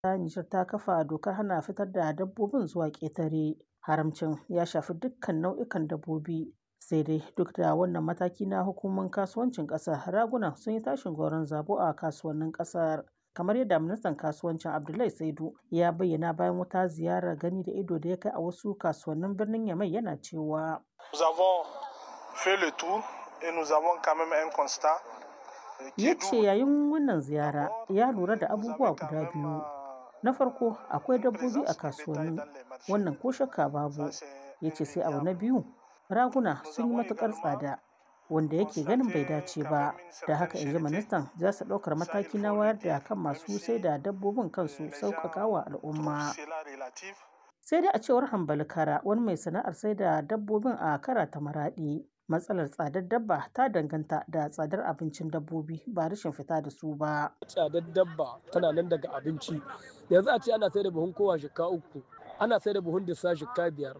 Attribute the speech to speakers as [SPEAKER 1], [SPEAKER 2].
[SPEAKER 1] Nijar ta kafa dokar hana fitar da dabbobin zuwa ƙetare. Haramcin ya shafi dukkan nau'ikan dabbobi. Sai dai duk da wannan mataki na hukumomin kasuwancin ƙasar, raguna sun yi tashin gwauron zabo a kasuwannin ƙasar. Kamar yadda ministan kasuwancin Abdullahi Saidu ya bayyana bayan wata ziyarar gani da ido da ya kai a wasu kasuwannin birnin Yamai yana cewa.
[SPEAKER 2] Nous avons fait le tour et nous avons quand même un constat
[SPEAKER 1] Ya ce yayin wannan ziyara ya lura da abubuwa guda biyu. Na farko akwai dabbobi a kasuwanni wannan ko shakka babu. Ya ce sai abu na biyu raguna sun yi matuƙar tsada wanda yake ganin bai dace ba. Da haka in ji ministan za su ɗaukar mataki na wayar da kan masu sai da dabbobin kansu sauƙaƙa wa al'umma. Sai dai a cewar Hambali Kara wani mai sana'ar sai da dabbobin a kara ta maraɗi. matsalar tsadar dabba ta danganta da tsadar abincin dabbobi ba rashin fita da su ba.
[SPEAKER 3] Tsadar dabba tana nan daga abinci. Yanzu a ce ana sai da buhun kowa shika uku, ana sai da buhun dissa shika biyar.